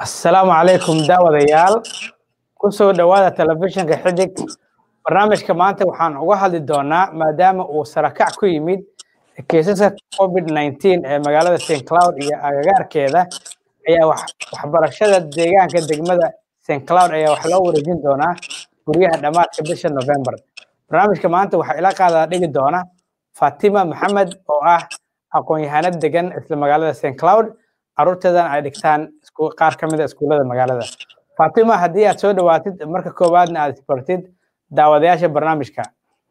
asalaamu calaykum daawadayaal kusoo dhowaada telefishinka xidig barnaamijka maanta waxaan uga hadli doonaa maadaama uu sarakac ku yimid kiisaska covid nineteen ee magaalada st cloud iyo agagaarkeeda ayaa waxbarashada deegaanka degmada st cloud ayaa wax loo wareejin doonaa guryaha dhammaadka bisha november barnaamijka maanta waxaa ila qaadaa dhigi doona fatima maxamed oo ah aqoon-yahanad degan isla magaalada st cloud caruurteedana ay dhigtaan qaar ka mid a iskuullada magaalada fatima haddii aad soo dhawaatid marka koowaadna aad isbartid daawadayaasha barnaamijka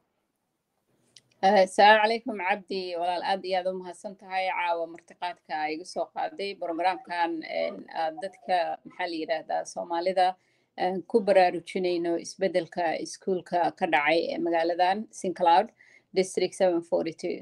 asalaamu calaykum cabdi walaal aad iyo aad u mahadsan tahay caawa martiqaadka igu soo qaaday programkan dadka maxaa la yidhaahdaa soomaalida ku baraarujinayno isbedelka iskuulka ka dhacay ee magaaladan sincloud district seven forty two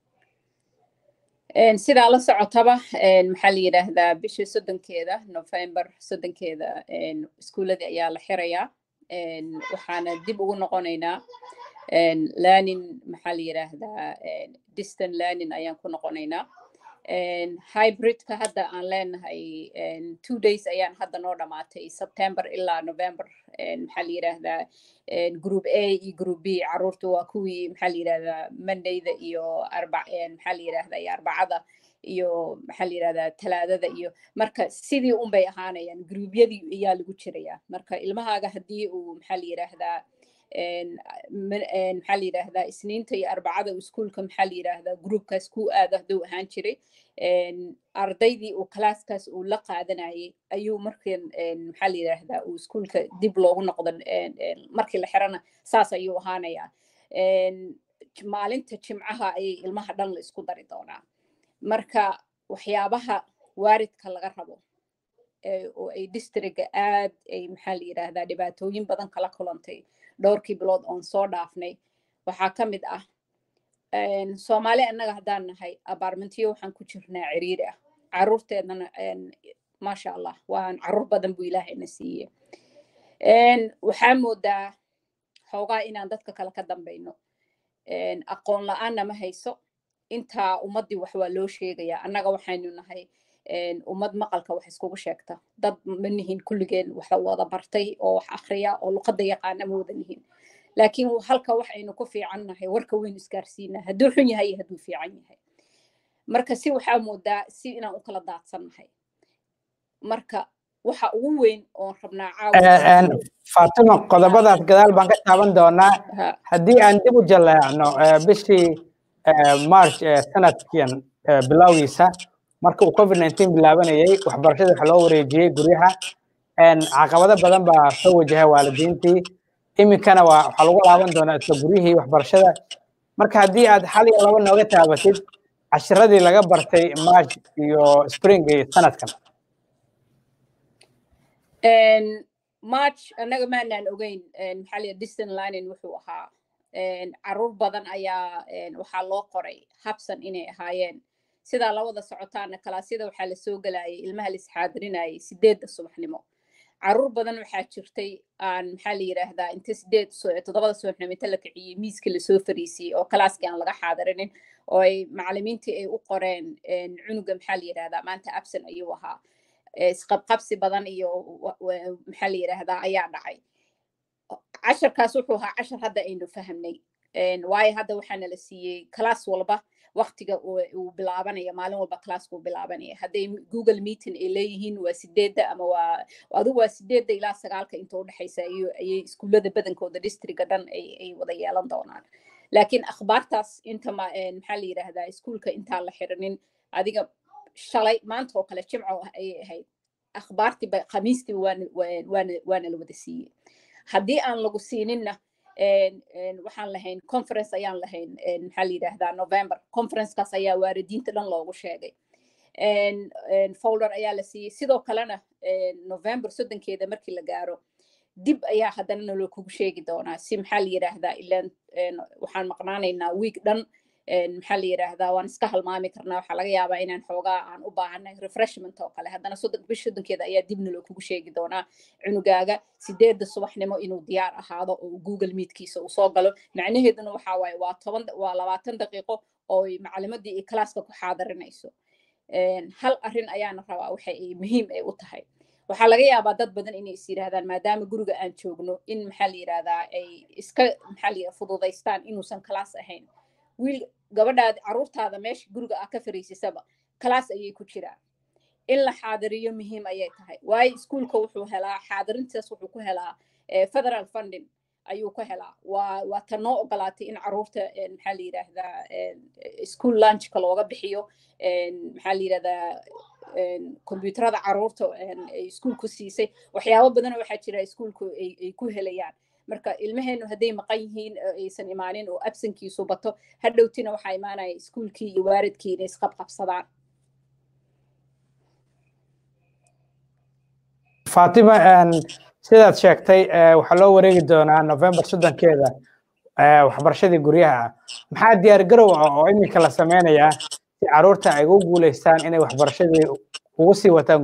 sidaa la socotaba maxaa la yidhaahdaa bisha soddonkeeda november soddonkeeda iskuuladii ayaa la xirayaa waxaana dib ugu noqonaynaa learning maxaa la yidhaahdaa distant learning ayaan ku noqonaynaa hybridka hadda aan leenahay two days ayaan hadda noo dhamaatay september ilaa november maxaa la yidhaahdaa group a iyo group b caruurta waa kuwii maxaa la yidhahdaa mondayda iyo arba maxaa la yidhahdaa iyo arbacada iyo maxaa la yidhahdaa talaadada iyo marka sidii un bay ahaanayaan gruubyadii ayaa lagu jirayaa marka ilmahaaga haddii uu maxaa la yidhaahdaa maxaa la yidhaahdaa isniinta iyo arbacada iskuulka maxaa la yidhaahdaa groupkaas ku aado hadduu ahaan jiray ardaydii uu kalaaskaas uu la qaadanayay ayuu markan maxaa la yidhaahdaa uu iskuulka dib loogu noqdo markii la xirana saas ayuu ahaanayaa maalinta jimcaha ayay ilmaha dhan la isku dari doonaa marka waxyaabaha waaridka laga rabo oo ay districga aad ay maxaa la yidhaahdaa dhibaatooyin badan kala kulantay dhowrkii bilood oon soo dhaafnay waxaa ka mid ah soomaali annaga haddaan nahay abaarmentiyo waxaan ku jirnaa ciriiri ah caruurteedana maasha allah waan caruur badan buu ilaahayna siiye waxaa moodaa xoogaa inaan dadka kale ka dambayno aqoon la-aanna ma hayso intaa ummaddii wax waa loo sheegayaa annaga waxaynu nahay ummad maqalka wax iskugu sheegta dad ma nihin kulligeen wax wada bartay oo wax akriya oo luqadda yaqaana ma wada nihin laakiin halka wax aynu ku fiican nahay warka weynu isgaarsiinaa hadduu xun yahay iyo hadduu fiican yahay marka si waxaa moodaa si inaan u kala daadsan nahay marka waxa ugu weyn oon rabnaa fatima qodobadaas gadaal baan ka taaban doonaa haddii aan dib u jaleecno bishii march sanadkian bilowgiisa marka uu covid nineteen bilaabanayay waxbarashada waxa loo wareejiyey guryaha caqabado badan baa soo wajahay waalidiintii iminkana waa waxaa lagu laaban doonaa isla guryihii waxbarashada marka haddii aad hal iyo laba nooga taabatid cashiradii laga bartay march iyo springii sanadkan march annaga maanaan ogeyn maxaa liya distant learning wuxuu ahaa caruur badan ayaa waxaa loo qoray habsan inay ahaayeen sidaa labada socotaana kalaasyada waxaa lasoo gelayay ilmaha laisxaadirinayay sideedda subaxnimo caruur badan waxaa jirtay aan maxaa la yidhaahdaa inta sideed toddobada subaxnimo inta la kiciyey miiskii lasoo fariisiyey oo kalaaskii aan laga xaadirinin oo ay macalimiintii ay u qoreen cunuga maxaa la yidhahdaa maanta absen ayuu ahaa isqabqabsi badan iyo maxaa la yidhaahdaa ayaa dhacay casharkaas wuxuu ahaa cashar hadda aynu fahamnay waayo hadda waxaana la siiyey kalaas walba waktiga uu bilaabanaya maalin walba classka uu bilaabanaya hadday google meeting ay leeyihiin waa sideedda ama waa adigu waa sideedda ilaa sagaalka inta u dhexaysa ayay iskuullada badankooda districga dhan ay wada yeelan doonaan laakiin akhbaartaas inta maxaa la yidhaahdaa iskuulka intaan la xiranin adiga shalay maanta oo kale jimco ayay ahayd akhbaartii khamiistii waana la wada siiyey haddii aan lagu siininna waxaan lahayn conference ayaan lahayn maxaa la yidhaahdaa november conferencekaas ayaa waalidiinta dhan loogu sheegay folder ayaa la siiyey sidoo kalena november soddonkeeda markii la gaaro dib ayaa haddana naloo kugu sheegi doonaa si maxaa la yidhaahdaa ilaan waxaan maqnaanaynaa week dhan maxaa la yidhaahdaa waan iska halmaami karnaa waxaa laga yaabaa inaan xoogaa aan u baahanay refreshment oo kale haddana soddon bish soddonkeeda ayaa dibna loo kugu sheegi doonaa cunugaaga sideedda subaxnimo inuu diyaar ahaado oo google meetkiisa uu soo galo macnaheeduna waxaa waaye waa toban waa labaatan daqiiqo oo macalimadii iyo kalaaska ku xaadirinayso hal arrin ayaana rabaa waxa ay muhiim ay u tahay waxaa laga yaabaa dad badan inay is yidhaahdaan maadaama guriga aan joogno in maxaa la yidhahdaa ay iska maxaa la fududaystaan inuusan kalaas ahayn wiil gabadhaada caruurtaada meesha guriga ah ka fariisisaba kalaas ayay ku jiraan in la xaadiriyo muhiim ayay tahay waayo iskuulka wuxuu helaa xaadirintaas wuxuu ku helaa federal funding ayuu ka helaa waa waa ta noo ogolaatay in caruurta maxaa la yidhaahdaa school lunchka looga bixiyo maxaa la yidhahdaa kombyuutarada caruurta ay iskuulku siisay waxyaabo badan waxaa jira iskuulku ay ku helayaan marka ilmaheenu hadday maqan yihiin aysan imaanin oo absankiisu bato hadhowtina waxaa imaanaya iskuulkii iyo waaridkii inay isqabqabsadaan fatima sidaad sheegtay waxaa loo wareegi doonaa november soddonkeeda waxbarashadii guryaha maxaa diyaar garow ah oo iminka la sameynayaa si caruurta ay ugu guuleystaan inay waxbarashadii ugu sii wataan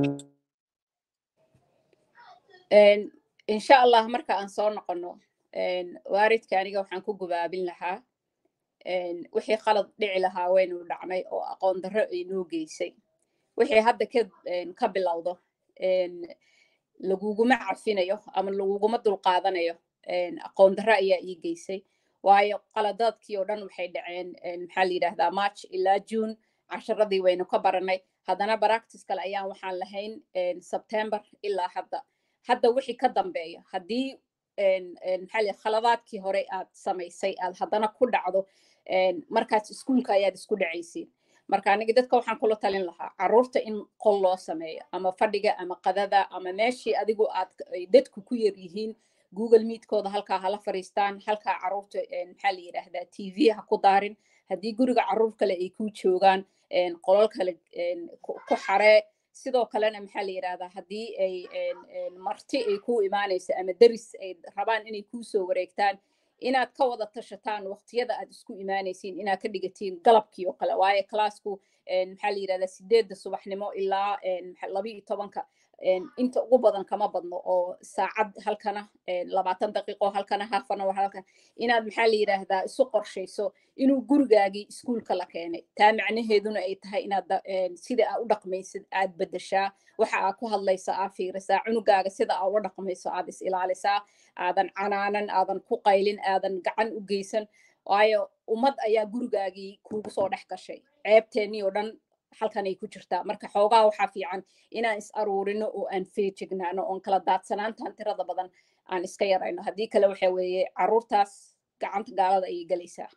insha allah marka aan soo noqono waaridka aniga waxaan ku gubaabin lahaa wixii qalad dhici lahaa waynu dhacnay oo aqoon darro ay noo geysay wixii hadda ka bilowdo laguguma cafinayo ama laguguma dulqaadanayo aqoon darro ayaa ii geysay waayo qaladaadkii oo dhan waxay dhaceen maxaa la yidhahdaa march ilaa june casharadii waynu ka baranay haddana baractis kale ayaan waxaan lahayn september ilaa hadda hadda wixii ka dambeeya haddii maxaa la khaladaadkii hore aad samaysay aad haddana ku dhacdo markaas iskuulka ayaad isku dhacaysiin marka aniga dadka waxaan kula talin lahaa caruurta in qol loo sameeyo ama fadhiga ama qadada ama meeshii adigu aad dadku ku yar yihiin google meetkooda halkaa hala fariistaan halkaa caruurta maxaa la yidhaahdaa t v ha ku daarin haddii guriga caruur kale ay ku joogaan qolol kale ku xaree sidoo kalena maxaa la yidhahdaa haddii ay marti ay ku imaanayso ama deris ay rabaan inay kuusoo wareegtaan inaad ka wada tashataan waqtiyada aad isku imaanaysiin inaad ka dhigatiin galabkii oo kale waayo classku maxaa la yidhahdaa sideedda subaxnimo ilaa laba iyo tobanka inta ugu badan kama badno oo saacad halkana labaatan daqiiqo halkana halfana halkan inaad maxaa la yidhaahdaa isu qorshayso inuu gurigaagii iskuulka la keenay taa macnaheeduna ay tahay inaad sida aa u dhaqmaysid aad bedeshaa waxa aa ku hadlaysa aa fiirisaa cunugaaga sida aa ula dhaqmayso aad is ilaalisaa aadan canaanan aadan ku qaylin aadan gacan u geysan waayo ummad ayaa gurigaagii kuugu soo dhex gashay ceebteennii oo dhan halkanay ku jirtaa marka xoogaa waxaa fiican inaan is aruurino oo aan feejignaano oon kala daadsanaantan tirada badan aan iska yarayno haddii kale waxa weeye caruurtaas gacanta gaalada ayay gelaysaa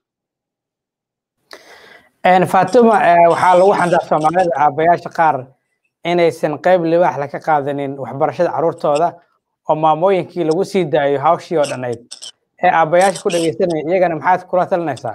fatima waxaa lagu xandaa soomaalida aabayaasha qaar inaysan qayb libaax la ka qaadanin waxbarashada caruurtooda oo maamooyinkii lagu sii daayo hawshii oo dhanayd ee aabayaasha ku dhegeysanaya iyagana maxaad kula talinaysaa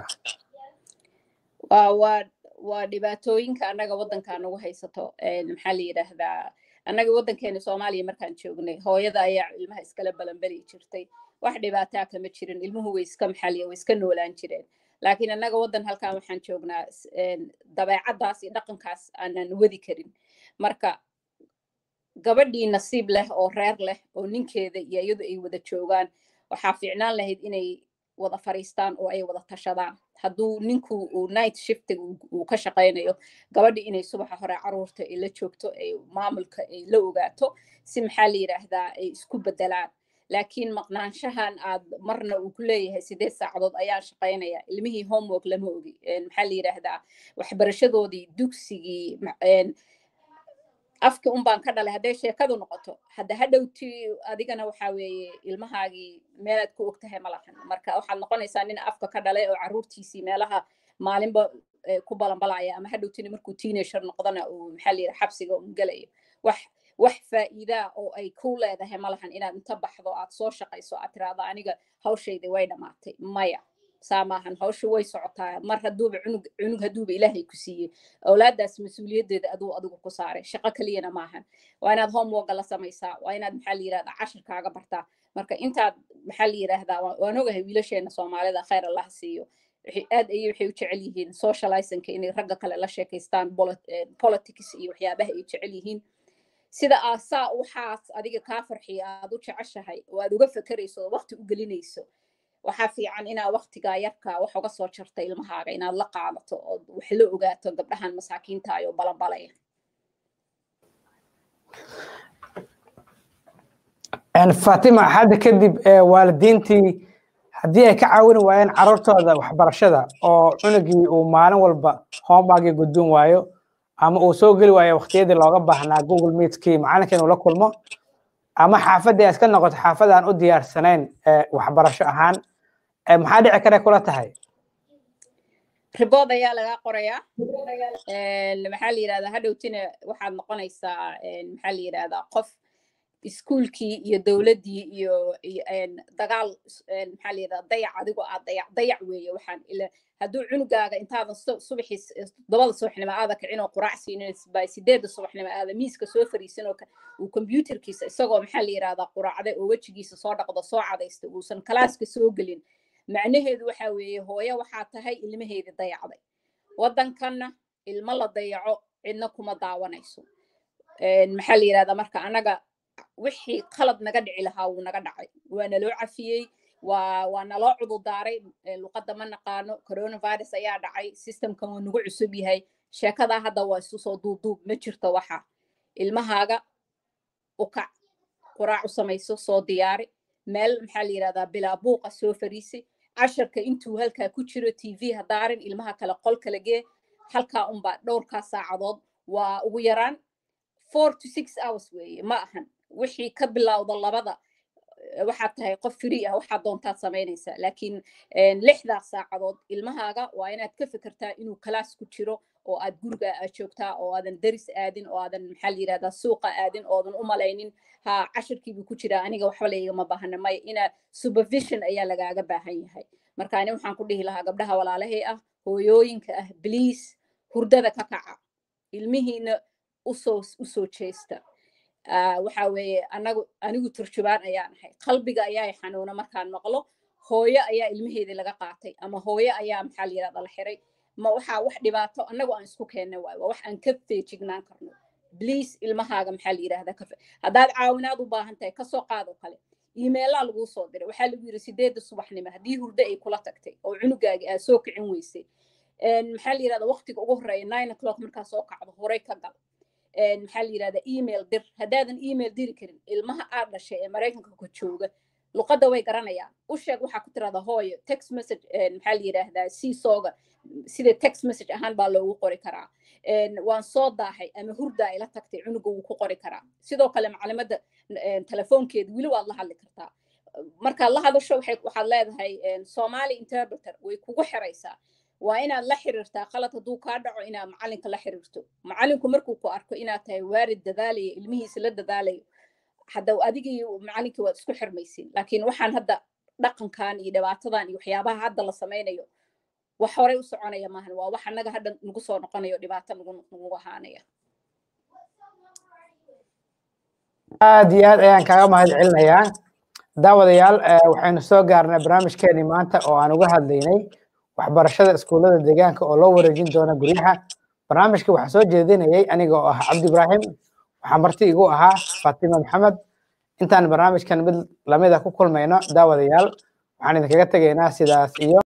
waa waa dhibaatooyinka annaga waddanka nagu haysato maxaa la yidhaahdaa annaga waddankeena soomaaliya markaan joognay hooyada ayaa ilmaha iskala balanbeli jirtay wax dhibaataa kama jirin ilmuhu way iska maxaliya way iska noolaan jireen laakiin annaga waddan halkan waxaan joognaa dabeecaddaas iyo dhaqankaas aanan wadi karin marka gabadhii nasiib leh oo reer leh oo ninkeeda iyo iyadu ay wada joogaan waxaa fiicnaan lahayd inay wada fariistaan oo ay wada tashadaan hadduu ninku uu night shiftig uu ka shaqaynayo gabadhi inay subaxa hore caruurta ay la joogto ay maamulka ay la ogaato si maxaa la yidhaahdaa ay isku bedelaan laakiin maqnaanshahan aad marna uu ku leeyahay sideed saacadood ayaan shaqaynaya ilmihii homework lama ogi maxaa la yidhaahdaa waxbarashadoodii dugsigii afki un baan ka dhalay hadday sheekadu noqoto hadda hadhowti adigana waxa weeye ilmahaagii meelaad ku og tahay ma lahan marka waxaad noqonaysaa nin afka ka dhalay oo caruurtiisii meelaha maalinba ku balanbalaya ama hadhowtina markuu teenager noqdana uu maxaa la yidhaha xabsiga un gelayo wax wax faa'iidaa oo ay ku leedahay ma lahan inaad inta baxdo aad soo shaqayso aad tiraahdo aniga hawshaydi way dhammaatay maya saa maahan hawsha way socotaa mar hadduuba cunug cunug hadduuba ilaahay ku siiyey awlaadaas mas-uuliyaddeeda aduu adigu ku saaray shaqo keliyana maahan waa inaad homeworka la samaysaa waa inaad maxaa la yidhahdaa cashirkaaga bartaa marka intaad maxaa la yidhaahdaa waan ogahay wiilasheena soomaalida khayr allah siiyo aad ayay waxay u jecel yihiin socializanka inay ragga kale la sheekaystaan politics iyo waxyaabaha ay jecel yihiin sida aa saa waxaas adiga kaa farxiya aad u jeceshahay oo aad uga fekerayso oo waqti u gelinayso waxaa fiican inaad waqtigaa yarka wax uga soo jarta ilmahaaga inaad la qaadato oo wax la ogaato gabdhahan masaakiinta ayoo balanbalaya fatima hadda kadib waalidiintii haddii ay ka caawin waayeen carruurtooda waxbarashada oo cunugii uu maalin walba homeworkii gudbin waayo ama uu soo geli waayo waqtiyadii looga baahnaa google meetkii macalinka inuu la kulmo ama xaafaddii ay iska noqoto xaafad aan u diyaarsanayn waxbarasho ahaan maxaa dhici kara kula tahay ribood ayaa lagaa qorayaa maxaa la yidhahdaa hadhowtina waxaad noqonaysaa maxaa la yidhahdaa qof iskuulkii iyo dowladdii iyo dagaal maxaa la yidhahdaa dayac adigoo aad dayac dayac weeye waxaan ila hadduu cunugaaga intaadan subaxii todobada subaxnimo aada kicin oo quraac siinin by sideedda subaxnimo aada miiska soo fariisan oo uu kombyuutarkiisa isagoo maxaa la yidhahdaa quraacday oo wejigiisa soo dhaqdo soo cadaysta uusan kalaaska soo gelin macnaheedu waxa weeye hooyo waxaa tahay ilmaheedii dayacday waddankanna ilmo la dayaco cidna kuma daawanayso maxaa la yidhahdaa marka annaga wixii qalad naga dhici lahaa wuu naga dhacay waa naloo cafiyey waa waa naloo cududaaray luqadda ma naqaano coronavirus ayaa dhacay systemkan wuu nagu cusub yahay sheekadaa hadda waa isu soo duubduub ma jirto waxa ilmahaaga u kac quraac u samayso soo diyaari meel maxaa la yidhahdaa bilaa buuqa soo fariisi casharka intuu halkaa ku jiro t v hadaarin ilmaha kale qol kala gee halkaa unbaa dhowrkaa saacadood waa ugu yaraan four to six hours weeye ma ahan wixii ka bilowda labada waxaad tahay qof free ah waxaad doontaad samaynaysaa laakiin lixdaas saacadood ilmahaaga waa inaad ka fikirtaa inuu kalaas ku jiro oo aad guriga aad joogtaa oo aadan deris aadin oo aadan maxaa la yidhahdaa suuqa aadin oodan u malaynin ha cashirkiibuu ku jiraa aniga waxba laygama baahna maya inaa supervision ayaa lagaaga baahan yahay marka ani waxaan ku dhihi lahaa gabdhaha walaalahay ah hooyooyinka ah bliis hurdada ka kaca ilmihiina usoo usoo jeesta waxa weeye anagu anigu turjubaan ayaan ahay qalbiga ayaa xanuuna markaan maqlo hooyo ayaa ilmaheedii laga qaatay ama hooyo ayaa maxaa la yidhahda la xiray ma waxaa wax dhibaato annagu aan isku keennay waayo waa wax aan ka feejignaan karno bliis ilmahaaga maxaa la yidhahda kafe haddaad caawinaad u baahan tahay kasoo qaad oo kale iimeelaa laguu soo diray waxaa lagu yidhi sideedda subaxnimo haddii hurdo ay kula tagtay oo cunugaagi aad soo kicin weysay maxaa la yidhahda waqtiga ugu horreeya nine o'clock markaa soo kacdo horey ka gal maxaa la yidhahda email dir haddaadan email diri karin ilmaha aad dhashay ee maraykanka ka jooga luqadda way garanayaan u sheeg waxaa ku tirahda hooyo text message maxaa la yidhaahdaa siisooga sida text message ahaan baa loogu qori karaa waan soo daahay ama hurdaa ila tagtay cunuga wuu ku qori karaa sidoo kale macalimadda telefoonkeeda weli waad la hadli kartaa markaad la hadasho waxaad leedahay somali interpreter way kugu xiraysaa waa inaad la xiriirtaa qalad hadduu kaa dhaco inaad macalinka la xiriirto macalinku markuu ku arko inaad tahay waarid dadaalaya ilmihiisa la dadaalayo hadda adigii macalinkii waad isku xirmaysiin laakiin waxaan hadda dhaqankan iyo dhibaatadan iyo waxyaabaha hadda la samaynayo wax horey u soconaya maahan waa wax annaga hadda nagu soo noqonayo dhibaato nagu nagu ahaanaya aad iyo aad ayaan kaaga mahad celinayaa daawadayaal waxaynu soo gaarnay barnaamijkeenii maanta oo aan uga hadlaynay waxbarashada iskuullada deegaanka oo loo wareejin doona guryaha barnaamijka waxaa soo jeedinayay aniga oo ah cabdi ibraahim waxaa marti igu ahaa fatima maxamed intaan barnaamijkan mid lamida ku kulmayno daawadayaal waxaan idinkaga tegaynaa sidaas iyo